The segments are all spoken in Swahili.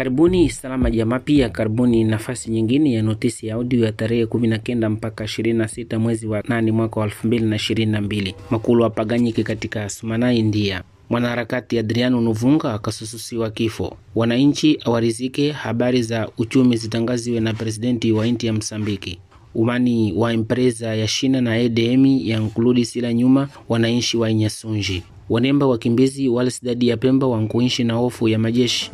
Karibuni salama jamaa, pia karibuni nafasi nyingine ya notisi ya audio ya tarehe kumi na kenda mpaka ishirini na sita mwezi wa nane mwaka wa elfu mbili na ishirini na mbili makulu apaganyike katika Sumana, India. Mwanaharakati Adriano Nuvunga akasususiwa kifo. Wananchi awarizike habari za uchumi zitangaziwe na presidenti wa inti ya Msambiki. Umani wa empresa ya Shina na EDM ya nkuludi sila nyuma wananchi wa Inyasunji. Wanemba wakimbizi wala sidadi ya Pemba wankuishi na hofu ya majeshi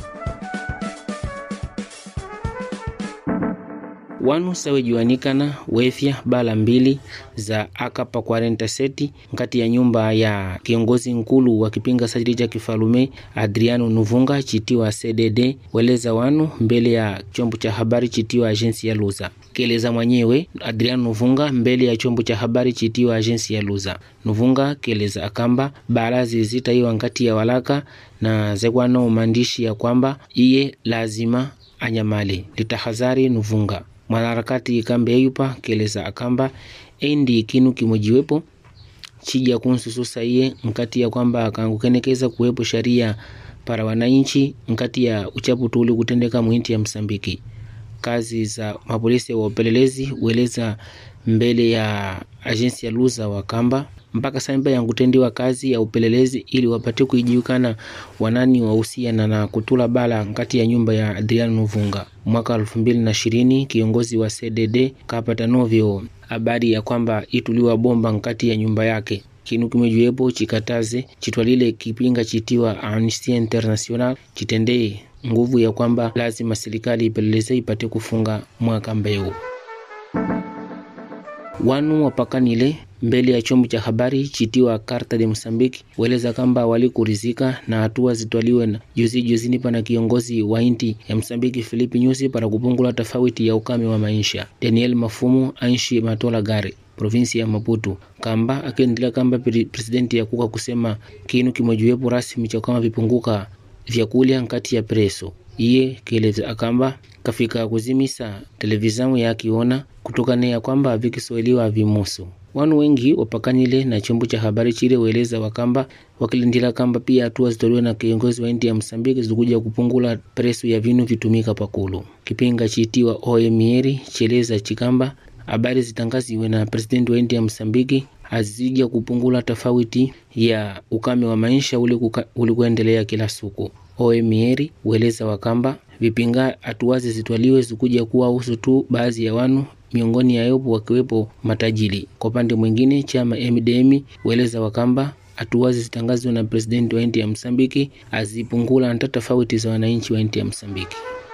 wanu sawejuanikana wefya bala mbili za akapa 47 nkati ya nyumba ya kiongozi nkulu wa kipinga sajili cha kifalume Adriano Nuvunga chitiwa CDD weleza wanu mbele ya chombo cha habari chitiwa agensi ya Luza keleza mwenyewe Adriano Nuvunga mbele ya chombo cha habari chitiwa agensi ya Luza. Nuvunga keleza akamba barazi zitaiwa nkati ya walaka na zekwano maandishi ya kwamba iye lazima anyamale litahazari Nuvunga mwanaharakati kambe eyupa keleza akamba endi kinu kimojiwepo chija kunsususa iye nkati ya kwamba akangukenekeza kuwepo sharia para wananchi nkati ya uchapu tuli kutendeka mwinti ya Msambiki. Kazi za mapolisi wa upelelezi ueleza mbele ya agensi ya Luza wakamba mpaka samba yankutendiwa kazi ya upelelezi ili wapate kuijiukana wanani wahusiana na kutula bala nkati ya nyumba ya Adriano Nuvunga. Mwaka elfu mbili na ishirini kiongozi wa CDD kapata novyo habari ya kwamba ituliwa bomba nkati ya nyumba yake kinu kimejuepo chikataze chitwalile kipinga chitiwa Amnesty International chitendee nguvu ya kwamba lazima serikali ipeleleze ipate kufunga mwaka mbeu wanu wapakanile mbele ya chombo cha habari chitiwa Karta de Mosambiki weleza kamba walikurizika na hatua zitwaliwe na juzi juzini pana kiongozi wa inti ya Msambiki Filipi Nyusi para kupungula tofauti ya ukame wa maisha. Daniel Mafumu anshi matola gari provinsi ya Maputo kamba akiendelea kamba presidenti ya kuka kusema kinu kimojiwepo rasmi cha kama vipunguka vyakulya nkati ya preso iye keleza akamba kafika kuzimisa televizamu yakiona kutokana ya kwamba vikiswahiliwa vimusu wanu wengi wapakanile na chombo cha habari chile weleza wakamba wakilindila kamba pia hatua zitolewe na kiongozi wa inti ya Msambiki zikuja kupungula presu ya vinu vitumika pakulu. Kipinga chitiwa OMR cheleza chikamba habari zitangaziwe na presidenti wa inti ya Msambiki azija kupungula tofauti ya ukame wa maisha uli kuendelea kila siku. OMR weleza wakamba vipinga hatuwazi zitwaliwe zikuja kuwa usu tu baadhi ya wanu miongoni ya yopo wakiwepo matajiri. Kwa upande mwingine, chama MDM weleza wakamba hatuwazi zitangazwe na presidenti wa inti ya Msambiki azipungula hata tofauti za wananchi wa inti ya Msambiki.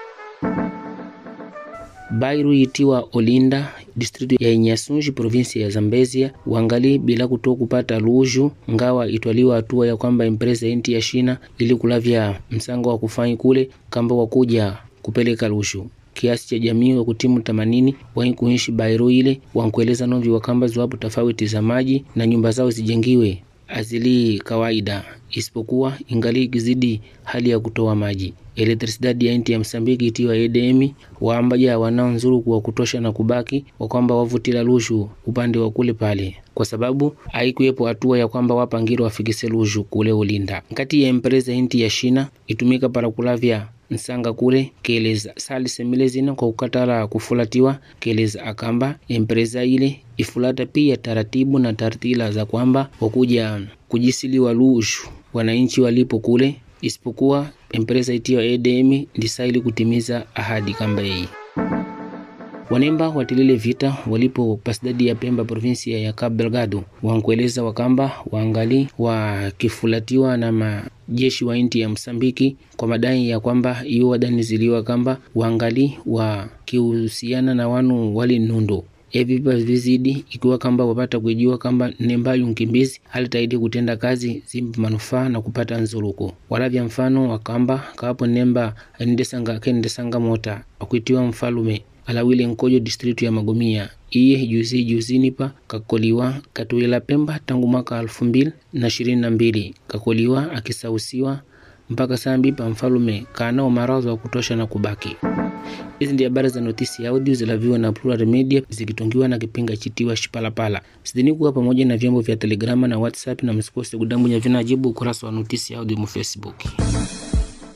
Bairu itiwa Olinda district ya Inyasunji provinsi ya Zambezia wangali bila kutoa kupata luju ngawa itwaliwa hatua ya kwamba empresa inti ya Shina ili kulavya msango wa kufanyi kule kamba wakuja kupeleka lushu kiasi cha jamii wa kutimu themanini wai kuishi Bairu ile wankueleza novi wakamba ziwapo tofauti za maji na nyumba zao zijengiwe azili kawaida isipokuwa ingali kizidi hali ya kutoa maji. Elektrisidadi ya inti ya Msambiki itiwa EDM waambaja wanao nzuru kuwa kutosha na kubaki wakwamba wavutila lushu upande wa kule pale, kwa sababu haikuwepo hatua ya kwamba wapangiro wafikise lushu kule Ulinda. Nkati ya empresa inti ya Shina itumika para kulavya nsanga kule keleza sali semile zina kwa kukatala kufulatiwa keleza akamba empresa ile ifulata pia taratibu na tartila za kwamba wakuja kujisiliwa lushu wananchi walipo kule isipokuwa empresa itiwa EDM ndisaili kutimiza ahadi kamba hii. Wanemba watilile vita walipo pasidadi ya Pemba provinsia ya Cabo Delgado wankueleza wakamba waangali wakifulatiwa na majeshi wa inti ya Msambiki kwa madai ya kwamba iyo wadaniziliwa kamba waangali wakihusiana na wanu wali nundo evi vizidi ikiwa kamba wapata kujua kamba nembayu mkimbizi halitaidi kutenda kazi zimpa manufaa na kupata nzuluku walavya mfano wakamba kawapo nemba endesanga kendesanga mota akuitiwa mfalume alawile nkojo distritu ya Magomia iye juzi juzini pa kakoliwa katuila Pemba tangu mwaka elfu mbili na ishirini na mbili kakoliwa akisausiwa mpaka sambi pa mfalume kanao maradhi wa kutosha na kubaki. Hizi ndio habari za notisi ya audio zilaviwa na Plural Media zikitongiwa na kipinga chitiwa Shipalapala. Sidhani kuwa pamoja na vyombo vya Telegrama na WhatsApp, na msikose kudambunya vinajibu ukurasa wa notisi ya audio mu Facebook.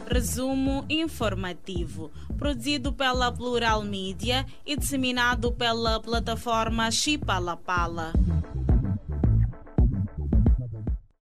Resumo informativo, produzido pela Plural Mídia e disseminado pela plataforma Chipalapala.